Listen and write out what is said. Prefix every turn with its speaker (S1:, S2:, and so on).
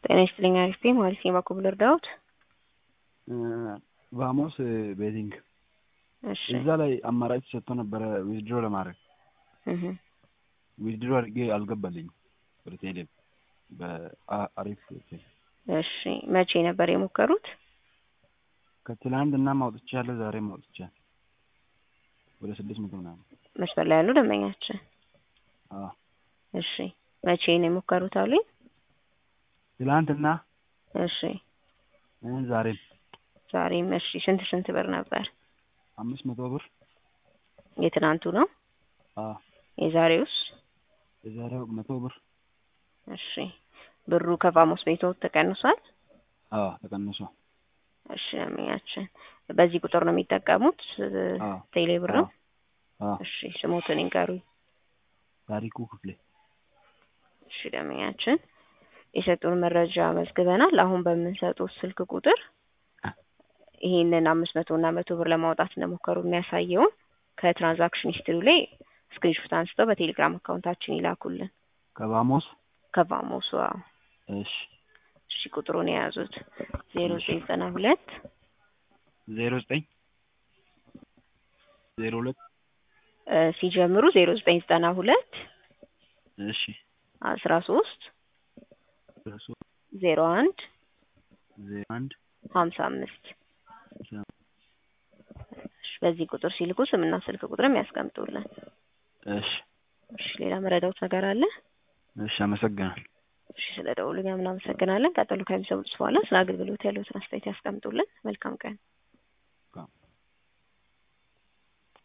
S1: ጤና ይስጥልኝ አሪፍ ነኝ ማለት ነው። በኩል ልርዳዎት?
S2: ቫሞስ ቤቲንግ
S1: እሺ
S2: እዛ ላይ አማራጭ ሰጥቶ ነበረ ዊዝድሮ ለማድረግ
S1: እህ
S2: ዊዝድሮ አድርጌ አልገባልኝም ወደ ቴሌ በአሪፍ
S1: እሺ መቼ ነበር የሞከሩት?
S2: ከትላንት እና ማውጥቻለሁ ዛሬ ማውጥቻለሁ ወደ ስድስት መቶ ምናምን
S1: መስመር ላይ ያሉ ደንበኛችን
S2: አዎ
S1: እሺ መቼ ነው የሞከሩት አሉኝ?
S2: ትላንትና
S1: እሺ
S2: ዛሬም
S1: ዛሬም እሺ ስንት ስንት ብር ነበር?
S2: አምስት መቶ ብር
S1: የትናንቱ ነው?
S2: አዎ
S1: የዛሬውስ?
S2: የዛሬው መቶ ብር
S1: እሺ ብሩ ከቫሞስ ቤትዎት ተቀንሷል?
S2: አዎ ተቀንሷል።
S1: እሺ ደንበኛችን በዚህ ቁጥር ነው የሚጠቀሙት
S2: አዎ
S1: ቴሌ ብር ነው?
S2: አዎ
S1: እሺ ስሞትን ይንገሩኝ።
S2: ታሪኩ ክፍሌ
S1: እሺ ደንበኛችን የሰጡን መረጃ መዝግበናል። አሁን በምንሰጡት ስልክ ቁጥር ይሄንን አምስት መቶ እና መቶ ብር ለማውጣት እንደሞከሩ የሚያሳየውን ከትራንዛክሽን ሂስትሪ ላይ ስክሪንሾት አንስተው በቴሌግራም አካውንታችን ይላኩልን።
S2: ከቫሞስ
S1: ከቫሞሱ አዎ።
S2: እሺ
S1: እሺ ቁጥሩን የያዙት ዜሮ ዘጠኝ ዘጠና ሁለት
S2: ዜሮ ዘጠኝ ዜሮ ሁለት
S1: እ ሲጀምሩ ዜሮ ዘጠኝ ዘጠና ሁለት
S2: እሺ
S1: አስራ ሶስት
S2: ሶስት
S1: ዜሮ አንድ
S2: ዜሮ አንድ
S1: ሀምሳ አምስት እሺ በዚህ ቁጥር ሲልኩ ስምና ስልክ ቁጥርም ያስቀምጡልን።
S2: እሺ
S1: እሺ ሌላ መረዳውት ነገር አለ?
S2: እሺ አመሰግናለሁ።
S1: እሺ ስለ ደውሉ እኛም እናመሰግናለን። ቀጥሎ ከሚሰሙት በኋላ ስለ አገልግሎት ያለዎትን አስተያየት ያስቀምጡልን። መልካም ቀን።